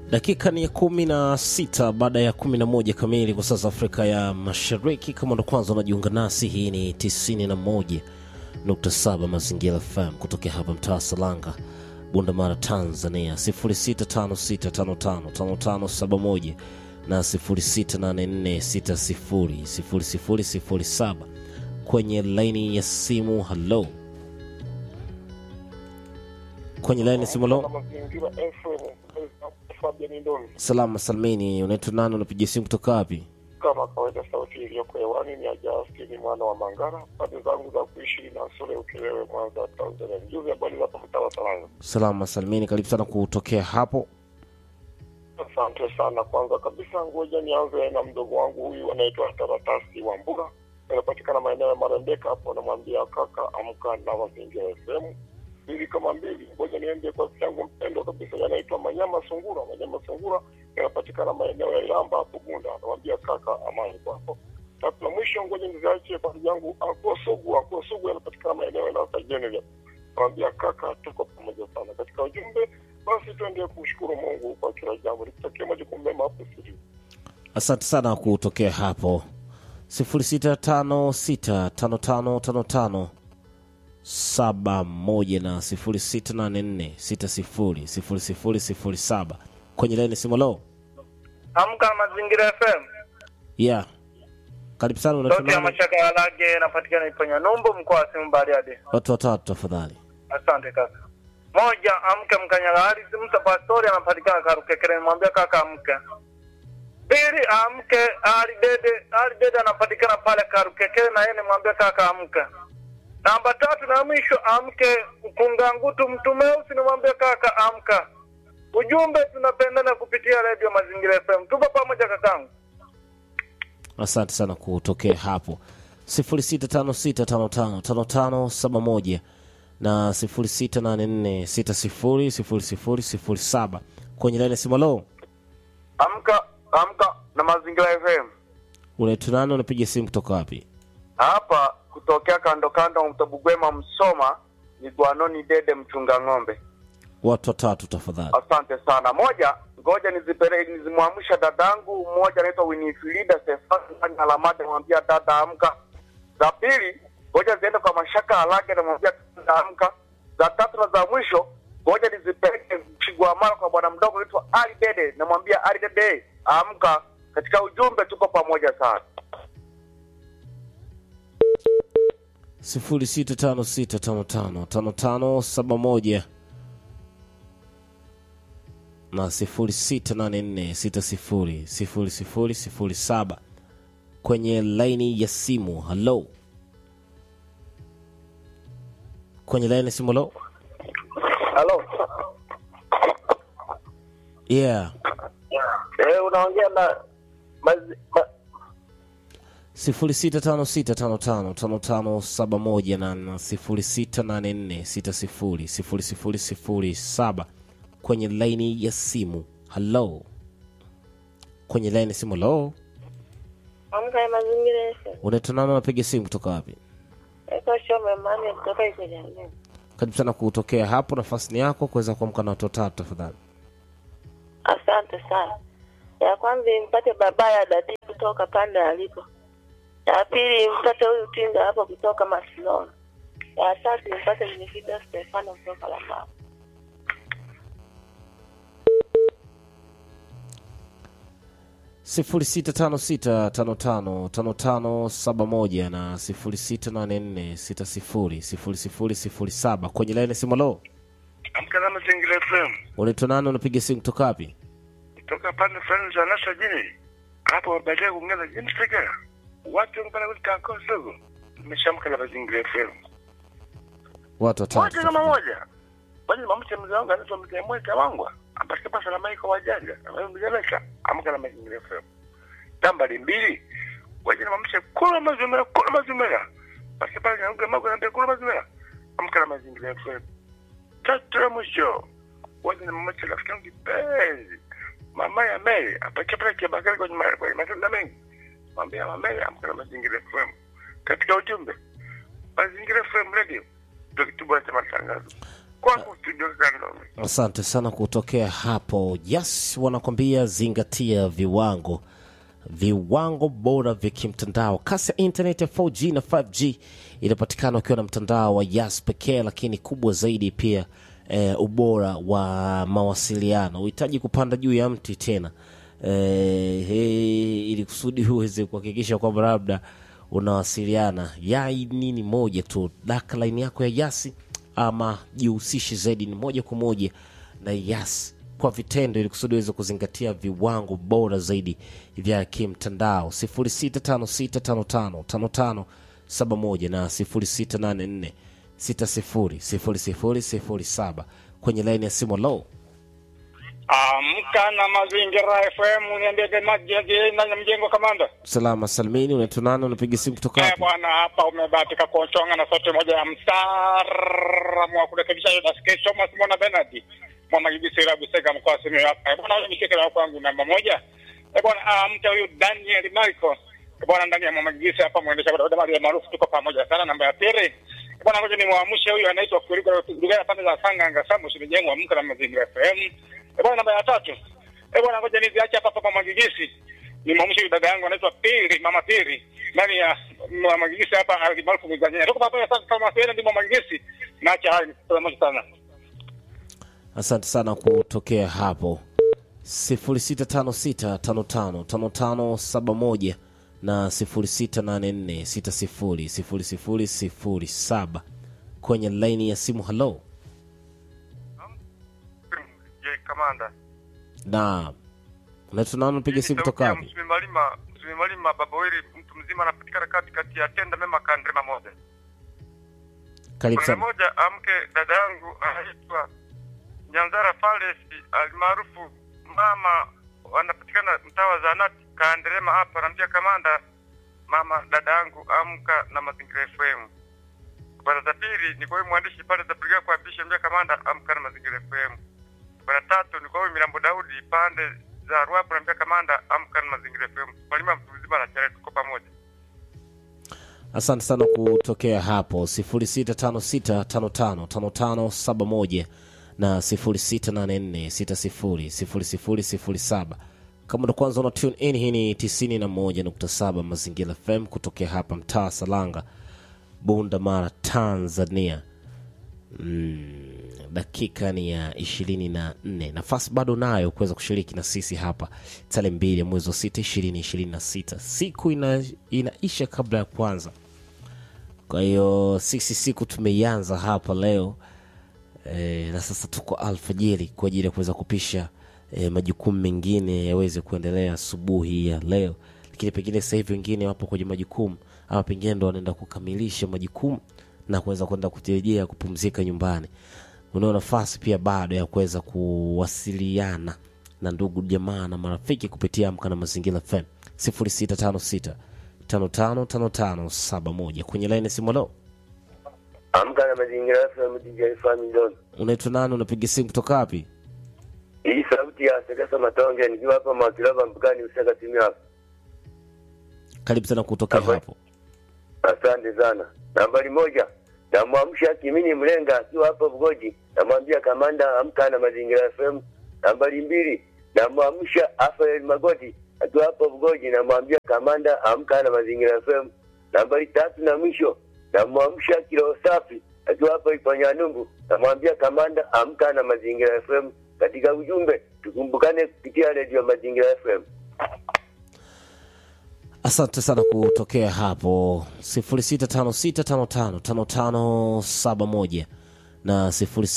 Dakika ni ya kumi na sita baada ya kumi na moja kamili kwa sasa Afrika ya Mashariki. Kama ndo kwanza unajiunga nasi, hii ni 91.7 Mazingira FM kutokea hapa mtaa Salanga, Bundamara, Tanzania, 0656555571 na 0684600007 kwenye laini ya simu. Halo, kwenye laini ya simu. Halo. Mazingira FM Fabian Ndomi, Salama salmini, unaitwa nani? Unapiga simu kutoka wapi? kama kawaida, sauti iliyoko hewani ni ya Justini mwana wa Mangara, pande zangu za kuishi na Sole Ukerewe, Mwanza, Tanzania. Mjuzi, habari za hapo mtaa wa Salanga? Salama salmini, karibu sana kutokea hapo. Asante sana. Kwanza kabisa, ngoja nianze na mdogo wangu huyu anaitwa Taratasi wa Mbuga, anapatikana maeneo ya Marembeka hapo. Namwambia kaka, amka na mazingira FM mbili kama mbili. Ngoja niende kwa yangu mpendo kabisa, yanaitwa Manyama Sungura. Manyama Sungura yanapatikana maeneo ya Ilamba hapo Bunda. Namwambia kaka, amani kwako. Tatu la mwisho, ngoja niziachie kwa ndugu yangu Anko Sugu. Anko Sugu yanapatikana maeneo ya Lasa General. Namwambia kaka, tuko pamoja sana katika ujumbe. Basi tuendelee kumshukuru Mungu kwa kila jambo, nikutakia majukumu mema hapo studio. Asante sana kutokea hapo 0656555571 na 0684600007 kwenye laini simu. Lo, Amka Mazingira FM. yeah, karibu sana. Sauti ya Unaitwa nani? mashaka ya lage inapatikana Iponya Numbu, mkoa wa Simu Bariadi. Watu watatu tafadhali. Asante kaka. Moja, amke mkanyaga Harisi Musa Pastori anapatikana Karukekere, mwambia kaka amke. Pili, amke Ali Dede, Ali Dede anapatikana pale Karukekere na yeye nimwambia kaka amke. Namba tatu na mwisho, amke Mkungangutu Mtumeusi nimwambia kaka amka. Ujumbe tunapendana kupitia Radio Mazingira FM. Tupo pamoja kakangu. Asante sana kutokea hapo 0656555571 na 0684600007 kwenye laini ya simu. Lo, Amka amka na Mazingira FM. unaitwa nani? Unapiga simu kutoka wapi? hapa kutokea kando kando Mtabugwema Msoma ni Gwanoni Dede mchunga ng'ombe. Watu watatu tafadhali. Asante sana. Moja, ngoja nizipeleke nizimwamsha dadangu mmoja anaitwa Winifrida Stefani Alamade, namwambia dada amka. Za pili, ngoja ziende kwa Mashaka Alage, namwambia dada amka. Za tatu na za mwisho, ngoja nizipeleke Chigwamala kwa bwana mdogo anaitwa Ali Dede, namwambia Ali Dede amka. Katika ujumbe tuko pamoja sana. 0656555571 na 0684600007 kwenye laini ya simu. Halo, kwenye laini ya simu. Halo, Halo. yeah, Eh, unaongea na mazi, ma, 0656555571 na na 0684600007 kwenye laini ya simu. Halo, kwenye laini ya simu. Halo, Amka ya mazingira yetu. unaitwa nani? Unapiga simu kutoka wapi? Eko shome mani kutoka iko jamii. Karibu sana kutokea hapo, nafasi ni yako kuweza kuamka na watu watatu tafadhali. Asante sana. Ya kwanza impate baba ya dadi kutoka pande alipo. Ya pili impate huyu tinga hapo kutoka Masilona. Ya tatu impate Winifrida Stefano kutoka Lamao. sifuri sita tano sita tano tano tano tano saba moja na sifuri sita nane nne sita sifuri sifuri sifuri sifuri saba kwenye laini ya simu. Lo, Amka na Mazingira FM unaitwa nani? Unapiga simu kutoka wapi? kutoka pande fulani za Nasa jini hapo, baadaye kuongeza jini Tegera, watu mpaka kutoka Kosovo. Nimeshamka na Mazingira FM Watu watatu moja kama tafadhali. moja. Bali mamche mzee wangu anaitwa mzee Mweka Wangwa ambaye kwa salama iko wajanja ambaye mjeleka. Amka na Mazingira FM nambari mbili waje na mamche kula mazumera kula mazumera basi pale na ngoma na kula mazumera. Amka na Mazingira FM tatu ya mwisho waje na mamche rafiki yangu kipenzi mama ya Mary apakia pale kibakari kwenye ma- kwenye matunda mengi mwambia mama Mary amka na Mazingira FM katika ujumbe Mazingira FM radio ndio kitubu cha matangazo kwako studio Kandome. Asante sana kutokea hapo. Yes, wanakwambia zingatia viwango, viwango bora vya kimtandao. Kasi ya internet ya 4G na 5G inapatikana ukiwa na mtandao wa Yas pekee, lakini kubwa zaidi pia eh, ubora wa mawasiliano. Uhitaji kupanda juu ya mti tena eh, hey, ili kusudi uweze kuhakikisha kwamba labda unawasiliana yai nini moja tu daka line yako ya yasi ama jihusishe zaidi ni moja kwa moja na yas kwa vitendo ili kusudi uweze kuzingatia viwango bora zaidi vya kimtandao 0656555571 na 0684600007 kwenye laini ya simu low Amka na Mazingira FM, niendeke maji na mjengo kamanda. salama salmini unaitwa nani unapiga simu kutoka Eh, wapi bwana, hapa umebahatika kuchonga na sauti moja ya mtaalamu wa kurekebisha hiyo dasikia Thomas Mwana Bernard mama Gibisi Rabu Sega mkoa wa Simiyu hapa. Eh, bwana, huyu ni kike la kwangu namba moja. Eh, bwana, amka huyu Daniel Michael. Eh, bwana, ndani ya mama Gibisi hapa mwendesha bodaboda mali maarufu tuko pamoja sana. Namba ya pili. Eh, bwana, ngoja nimwamshe huyu anaitwa Kuliko Lugaya pande za Sanga Ngasamu Shimijengwa amka na Mazingira FM. Eh, bwana, namba ya tatu. Eh, bwana, ngoja niziache hapa hapa mama Gibisi ni mwamshe huyu dada yangu anaitwa Pili, mama Pili ndani ya mama Gigisi hapa alimaarufu Mzanyanya. Tuko pamoja sana kama sasa ndio mama Gigisi. Naacha hayo pamoja sana. asante sana kutokea hapo 0656555571 na 0684600007 kwenye laini ya simu halo Je, kamanda. na unaitwa nani unapiga simu kutoka wapi Msumi Malima, Msumi Malima baba wili mtu mzima anapatikana katikati ya tenda mema kandrema moja. karibu Kuna sana moja amke dada yangu anaitwa Nyanzara Falesi almaarufu mama wanapatikana mtaa wa Zanati Kanderema hapa naambia kamanda mama dada yangu amka na mazingira FM. Bwana za pili ni kwa huyu mwandishi pale za Brigade kwa Bisha mbia kamanda amka na mazingira FM. Bwana tatu ni kwa huyu Milambo Daudi pande za Ruapo naambia kamanda amka na mazingira FM. Mwalimu mtu mzima na chale tuko pamoja. asante sana kutokea hapo 0656555571 na 0684600007 kama ndo kwanza una tune in hii ni 91.7 mazingira fm kutokea hapa mtaa salanga bunda mara tanzania mm, dakika ni ya ishirini na nne nafasi bado nayo kuweza kushiriki na sisi hapa tarehe mbili ya mwezi wa sita ishirini ishirini na sita siku ina, inaisha kabla ya kwanza kwa hiyo sisi siku tumeianza hapa leo e, na sasa tuko alfajiri kwa ajili ya kuweza kupisha e, majukumu mengine yaweze kuendelea asubuhi ya leo lakini pengine sasa hivi wengine wapo kwenye majukumu ama pengine ndo wanaenda kukamilisha majukumu na kuweza kwenda kurejea kupumzika nyumbani unao nafasi pia bado ya kuweza kuwasiliana na ndugu jamaa na marafiki kupitia amka na mazingira fm 0656 555571 kwenye laini simu lo Amka na mazingira FM DJ Family. unaitwa nani unapiga simu kutoka wapi Hii sauti ya Sekesa Matonge nikiwa hapa Mwakilaba mpakani Usaka timu hapa. karibu sana kutokea Hapa. hapo Asante sana. Nambari moja namwamsha Kimini Mlenga akiwa hapa Bugoji, namwambia kamanda amka na mazingira FM. Nambari mbili namwamsha Rafael Magoti akiwa hapa Bugoji, namwambia kamanda amka na mazingira FM. Nambari tatu na mwisho namwamsha Kilo Safi akiwa hapa Ipanyanumbu, namwambia kamanda amka na mazingira FM. Katika ujumbe tukumbukane kupitia redio Mazingira FM. asante sana kutokea hapo 0656555571 na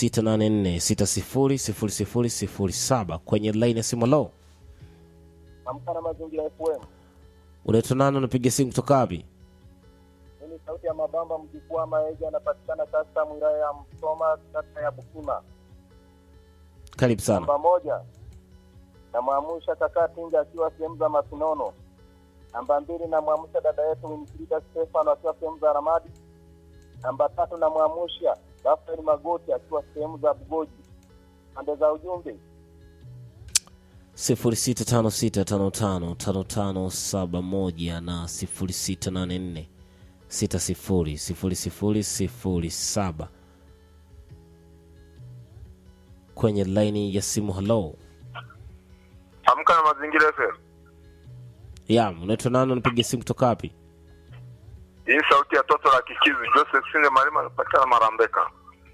0684600007 kwenye laini ya simu lo Amka na mazingira FM. unaitwa nani unapiga simu kutoka wapi Mimi sauti ya mabamba mjukuu wa Maege anapatikana sasa wilaya ya Msoma kata ya Bukima. karibu sana Namba moja namwamsha kaka Tinga akiwa sehemu za Masinono. Namba mbili namwamsha dada yetu Winfrida Stefano akiwa sehemu za Ramadi. Namba tatu namwamsha Rafael Magoti akiwa sehemu za Bugoji. Pande za ujumbe 0656555571 na 0684600007 kwenye laini ya simu halo Amka na mazingira FM. ya unaitwa nani unapiga simu kutoka wapi Hii sauti ya toto la kikizi Joseph Sinde Malima anapatikana Marambeka.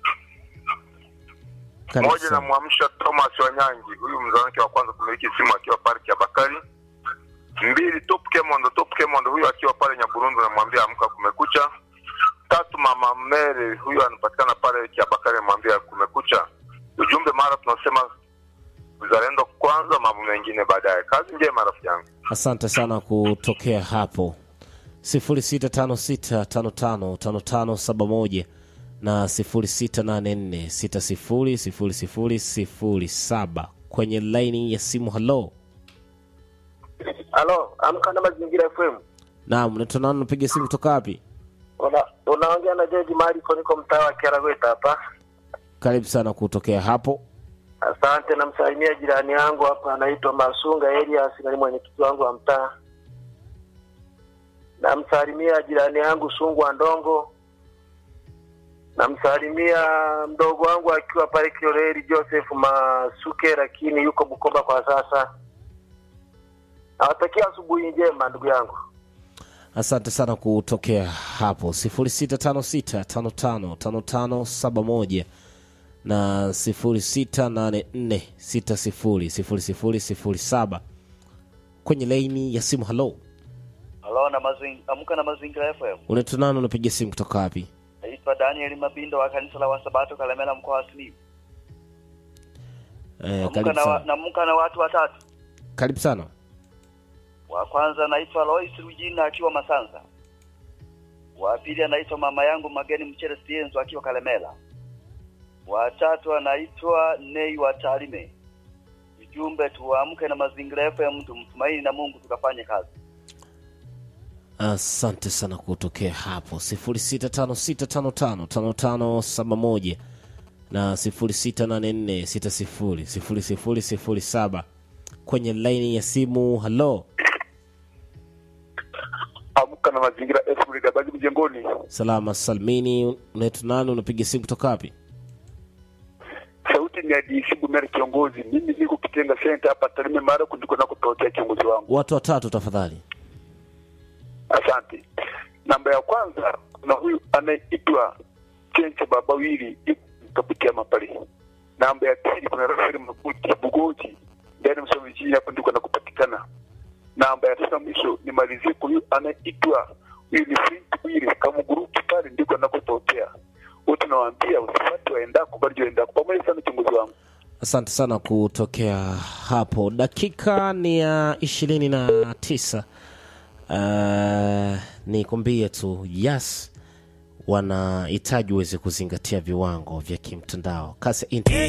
Karibu Moja sana. namwamsha Thomas Wanyangi, huyu mzee wake wa kwanza kumiliki simu akiwa parki ya Bakari. Mbili Top Kemondo, Top Kemondo huyu akiwa pale Nyaburundu, namwambia amka, kumekucha. Tatu Mama Mary, huyu anapatikana pale Kiabakari, namwambia kumekucha. Ujumbe mara tunasema uzalendo kwanza, mambo mengine baadaye. Kazi njema rafiki yangu. asante sana kutokea hapo 0656555571 na 0684600007 kwenye laini ya simu halo Halo, amka na mazingira FM. naam unaitwa nani unapiga simu kutoka wapi Una, unaongea na George Mariko, niko mtaa wa Kiaragweta hapa. karibu sana kutokea hapo Asante, namsalimia jirani yangu hapa anaitwa Masunga Elias, na ni mwenyekiti wangu wa mtaa. Namsalimia jirani yangu Sungwa Ndongo. Namsalimia mdogo wangu akiwa pale Kioreri Joseph Masuke, lakini yuko Bukoba kwa sasa. Nawatakia asubuhi njema ndugu yangu. asante sana kutokea hapo 0656555571 na 0684600007 kwenye laini ya simu halo Halo na mazing, amka na mazingira FM. unaitwa nani unapiga simu kutoka wapi Naitwa Daniel Mabindo wa kanisa la Wasabato Kalemela mkoa wa Simiyu. eh, Amka karibu na, wa, sana namka na watu watatu. karibu sana Wa kwanza anaitwa Lois Rujina akiwa Masanza. Wa pili anaitwa mama yangu Mageni Mchere Sienzo akiwa Kalemela. Wa tatu anaitwa Nei wa Tarime. Ujumbe tuamke na mazingira FM tumtumaini na Mungu tukafanye kazi. asante sana kutokea hapo 0656555571 na 0684600007 kwenye laini ya simu halo Amka na mazingira FM Lidabagi mjengoni. salama salmini unaitwa nani unapiga simu kutoka wapi Sauti ni ya DC Bumeri kiongozi. Mimi niko kitenga center hapa Tarime mara ndiko nakotokea kiongozi wangu. watu watatu tafadhali Asante. Namba ya kwanza kuna huyu anayeitwa Chenche Babawili kapitia mapale. Namba ya pili kuna Rafael Mabuti Bugoji ndani msomi chini hapo ndiko nakupatikana. Namba ya tatu mwisho nimalizie kwa huyu anayeitwa huyu ni Flint Wili kama grupu pale ndiko nakotokea. Wote nawaambia usifati waendako bali waendako pamoja sana kiongozi wangu. asante sana kutokea hapo dakika ni ya ishirini na tisa uh, nikwambie tu yes wanahitaji uweze kuzingatia viwango vya kimtandao kasi ya internet